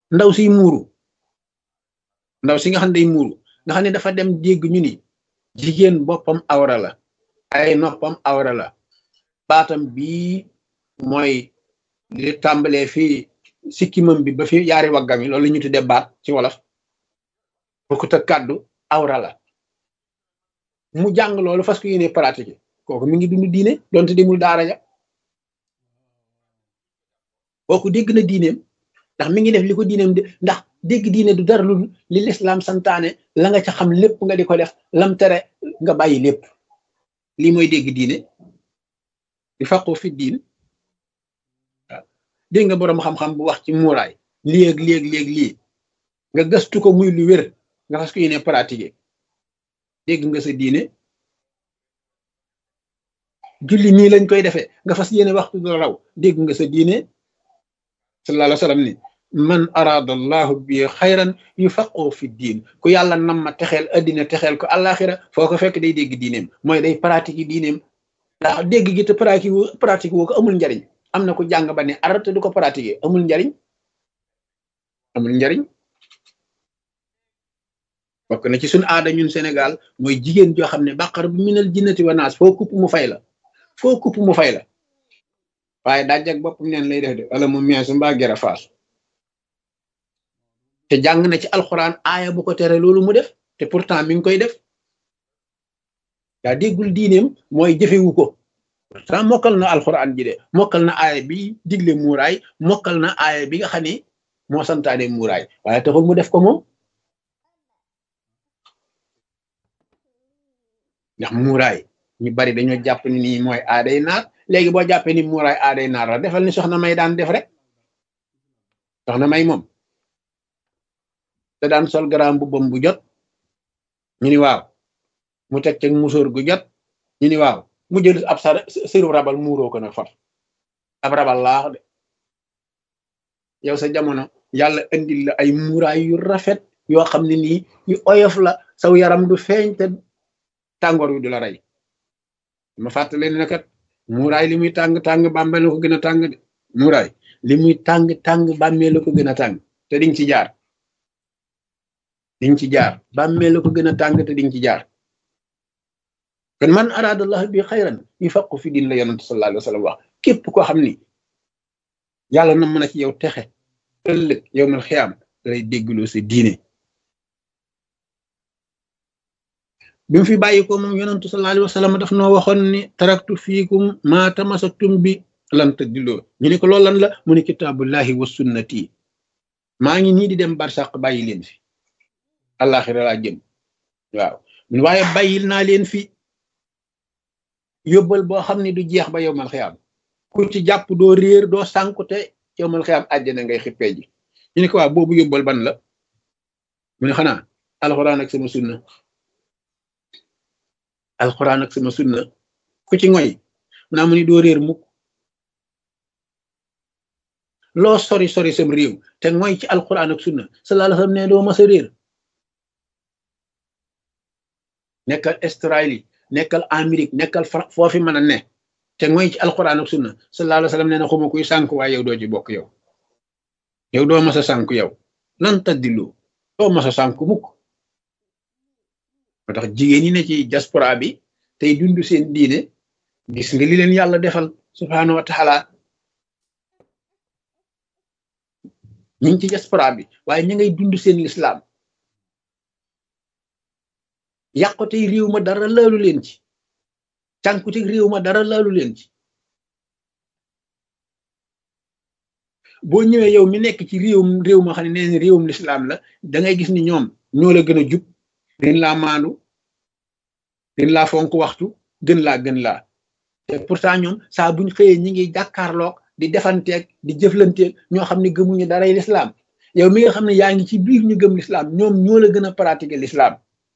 ndaw siy muuru ndaw si nga xam ne day muuru nga xam ne dafa dem dégg ñu ni jigéen boppam awra la ay noppam awra la baatam bii mooy li tàmbalee fii sikkimam bi ba fi yaari waggam yi loolu ñu tudde baat ci wolof bokkut ak kàddu awra la mu jàng loolu fas ko yéene pratique kooku mi ngi dund diine donte demul daara ja kooku dégg na diineem ndax mi ngi def li ko diineem de ndax dégg diine du dara lu li lislaam santaane la nga ca xam lépp nga di ko def lam tere nga bàyyi lépp lii mooy dégg diine di faqu fi diin waaw dégg nga boroom xam-xam bu wax ci muuraay léeg léeg léeg lii nga gëstu ko muy lu wér nga fas ko yéene pratiquer dégg nga sa diine julli nii lañ koy defee nga fas yéene waxtu du raw dégg nga sa diine sallallahu alayhi wa sallam ni man arada allahu bi xayran yufaqoo fi diin ku yàlla nam ma texeel addina texeel ko àllaaxira foo ko fekk day dégg diineem mooy day pratique diineem ndax dégg gi te pratique wu pratique woo ko amul njariñ am na ku jàng ba ne arata du ko pratiquer amul njariñ amul njariñ bokk na ci suñ aada ñun Sénégal mooy jigéen joo xam ne bàqar bu minal jinnati wa naas foo kupp mu fay la foo kupp mu fay la waaye daaj ak boppam neen lay def de wala mu meesu mbaa gera faasu te jàng na ci alxuraan aaya bu ko tere loolu mu def te pourtant mi ngi koy def daa déggul diineem mooy jëfewu ko pourtant mokkal na alxuraan ji de mokkal na aaya bi digle muuraay mokkal na aaya bi nga xam ne moo santaane muuraay waaye taxul mu def ko moom ndax muuraay ñu bari dañoo jàpp ni nii mooy aaday naar léegi boo jàppee ni muuraay aaday naar la defal ni soxna may daan def rek soxna may moom te daan sol garaam bu bom bu jot ñu ni waaw mu teg ca musóor gu jot ñu ni waaw mu jël ab sa sëru rabal muuroo ko nag far ab rabal laax de yow sa jamono yàlla indil la ay muuraay yu rafet yoo xam ne nii yu oyof la saw yaram du feeñ te tàngoor wi du la rey ma fàttali ne kat muuraay li muy tàng tàng bàmmeel la ko gën a tàng de muuraay li muy tàng tàng bàmmeel la ko gën a tàng te diñ ci jaar diñ ci jaar bàmmeel la ko gën a tàng te diñ ci jaar kon man aradallah bi xayran yufaqu fi din la yonent sallallahu alayhi wa sallam wax képp koo xam ni yàlla na mën a ci yow texe ëllëg yow mal xiyaam lay déggloo sa diine bi mu fi bàyyi ko moom yonentu sallallahu alayhi wa sallam daf noo waxoon ni taraktu fiikum ma tamasaktum bi lan tadilloo ñu ne ko loolu lan la mu ne kitaabullahi wa sunnati maa ngi nii di dem barsàq bàyyi leen fi àllaaxira laa jëm waaw waaye bàyyil naa leen fi yóbbal boo xam ne du jeex ba yowmal xiyaam ku ci jàpp doo réer doo sànku te yowmal xiyaam àjjana ngay xippee ji ñu ne ko waaw boobu yóbbal ban la mu ne xanaa alxuraan ak sama sunna alxuraan ak sama sunna ku ci ngoy mu naa mu ni doo réer mukk loo sori sori sam réew te ngoy ci alxuraan ak sunna sallallahu alayhi wa sallam ne doo mas a réer nekkal Australie nekkal Amérique nekkal foofi mën a ne te ngoy ci alxuraan ak sunna sallallahu alayhi wa sallam nee na xuma kuy sànk waaye yow doo ci bokk yow yow doo mas a sànk yow lan taddilu doo mas a sànk mukk moo tax jigéen ñi ne ci diaspora bi tey dund seen diine gis nga li leen yàlla defal subhaanahu wa taala ñu ngi ci diaspora bi waaye ñu ngay dund seen lislaam yàqute réew ma dara laalu leen ci cànkute réew ma dara laalu leen ci boo ñëwee yow mi nekk ci réewum réew ma xam ne nee réewum lislaam la da ngay gis ni ñoom ñoo la gën a jub gën laa maandu gën laa fonk waxtu gën laa gën laa te pourtant ñoom saa buñ xëyee ñi ngi jàkkaarloog di defanteeg di jëflanteeg ñoo xam ne gëmuñu daray lislaam yow mi nga xam ne yaa ngi ci biir ñu gëm lislaam ñoom ñoo la gën a pratiquer lislaam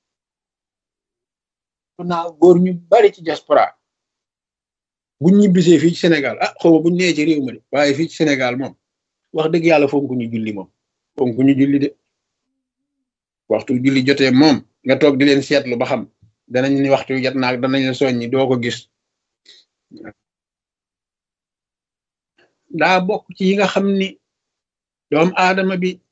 naa góor ñu bari ci diaspora buñ ñibbisee fii ci Sénégal ah xaw ma buñ nee ci réew ma de waaye fii ci Sénégal moom wax dëgg yàlla fonku ñu julli moom fonku ñu julli de waxtu julli jotee moom nga toog di leen seetlu ba xam danañ ni waxtu jot naag danañ la soññi doo ko gis daa bokk ci yi nga xam ni doomu aadama bi